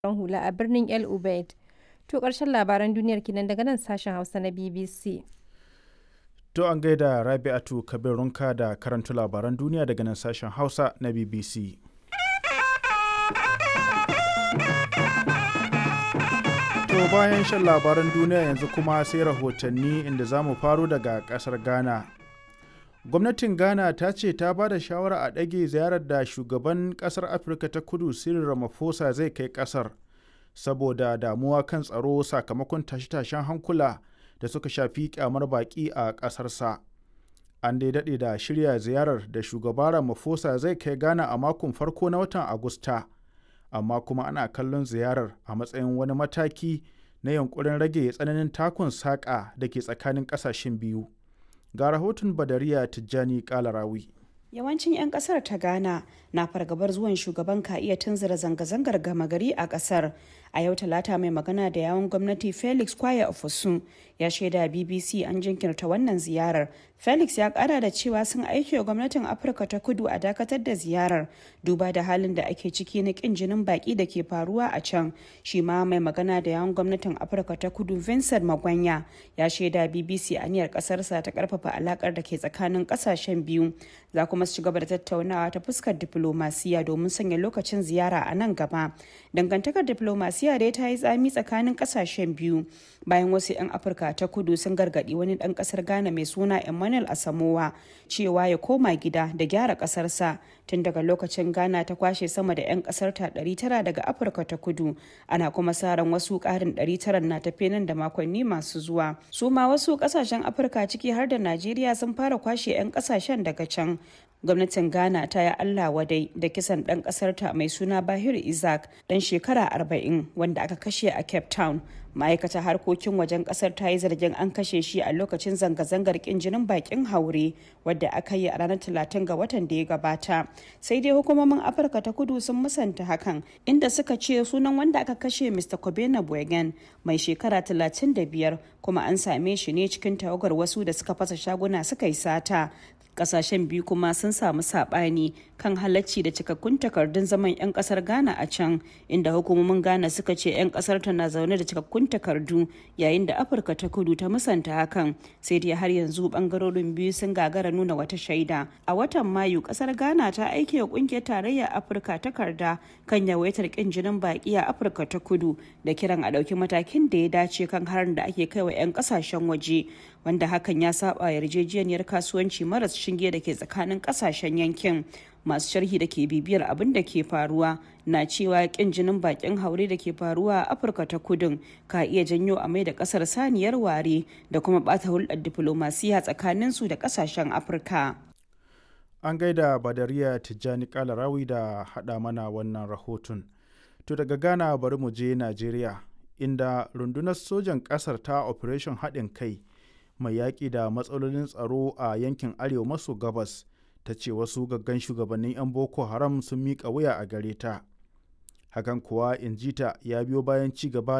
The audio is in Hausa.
hula a birnin El Ubaid. To ƙarshen labaran duniyar kenan daga nan sashen Hausa na BBC. To an gaida Rabi'atu Kabirunka da karanta labaran duniya daga nan sashen Hausa na BBC. To bayan shan labaran duniya yanzu kuma sai rahotanni inda za mu faro daga ƙasar Ghana. Gwamnatin Ghana ta ce ta ba da shawara a ɗage ziyarar da shugaban ƙasar Afirka ta kudu Cyril Ramaphosa zai kai ƙasar saboda damuwa kan tsaro sakamakon tashe-tashen hankula da suka shafi kyamar baƙi a ƙasarsa. An dai daɗe da shirya ziyarar da shugaba Ramaphosa zai kai Ghana a makon farko na watan Agusta, amma kuma ana kallon ziyarar a matsayin wani mataki na yankurin rage tsananin takun saƙa da ke tsakanin ƙasashen biyu. Ga rahoton Badariya Tijjani Kalarawi. Yawancin 'yan kasar ta Ghana na fargabar zuwan shugaban ka iya tunzura zanga-zangar gama gari a kasar. A yau talata mai magana da yawon gwamnati Felix Kwaya Ofosun ya shaida BBC an jinkirta wannan ziyarar. Felix ya kara da cewa sun aiki wa gwamnatin Afirka ta kudu a dakatar da ziyarar duba da halin da ake ciki na kin jinin baki da ke faruwa a can. Shi ma mai magana da yawon gwamnatin Afirka ta kudu Vincent Magwanya ya shaida BBC aniyar kasarsa ta karfafa alakar da ke tsakanin kasashen biyu. Za kuma su ci gaba da tattaunawa ta fuskar diplomasiya domin sanya lokacin ziyara a nan gaba. Dangantakar diplomasiya dai ta yi tsami tsakanin kasashen biyu bayan wasu 'yan Afirka ta kudu sun gargadi wani dan kasar Ghana mai suna Emmanuel Asamowa cewa ya koma gida da gyara kasarsa tun daga lokacin Ghana ta kwashe sama da 'yan kasar ta 900 daga Afirka ta kudu ana kuma sa ran wasu karin 900 na tafe nan da makonni masu zuwa. Su ma wasu kasashen Afirka ciki har da Najeriya sun fara kwashe 'yan kasashen daga can gwamnatin ghana ta yi allah wadai da kisan ɗan ƙasarta mai suna bahir isaac ɗan shekara 40 wanda aka kashe a cape town ma'aikatar harkokin wajen kasar ta yi zargin an kashe shi a lokacin zanga-zangar kin jinin bakin haure wadda aka yi a ranar 30 ga watan da ya gabata sai dai hukumomin afirka ta kudu sun musanta hakan inda suka ce sunan wanda aka kashe mr kobena boygan mai shekara 35 kuma an same shi ne cikin tawagar wasu da suka fasa shaguna suka yi sata kasashen biyu kuma sun samu sabani kan halacci da cikakkun takardun zaman 'yan kasar ghana a can inda hukumomin ghana suka ce 'yan kasar ta na zaune da cikakkun takardu yayin da afirka ta kudu ta musanta hakan sai dai har yanzu bangarorin biyu sun gagara nuna wata shaida a watan mayu kasar ghana ta aike wa kungiyar tarayyar afirka takarda kan yawaitar kin jinin baki a afirka ta kudu da kiran a ɗauki matakin da ya dace kan harin da ake kai wa 'yan kasashen waje wanda hakan ya saba yarjejeniyar kasuwanci maras shinge da ke tsakanin kasashen yankin masu sharhi da ke bibiyar abin da ke faruwa na cewa kin jinin bakin haure da ke faruwa a afirka ta kudin ka iya janyo a mai da kasar saniyar ware da kuma bata hulɗar diflomasiya tsakanin su da kasashen afirka an gaida badariya tijjani kalarawi da haɗa mana wannan rahoton to daga ghana bari mu je najeriya inda rundunar sojan ƙasar ta operation haɗin kai mai yaƙi da matsalolin tsaro a yankin arewa maso gabas ta ce wasu gaggan shugabannin 'yan boko haram sun miƙa wuya a gare ta hakan kuwa injita ya biyo bayan ci gaba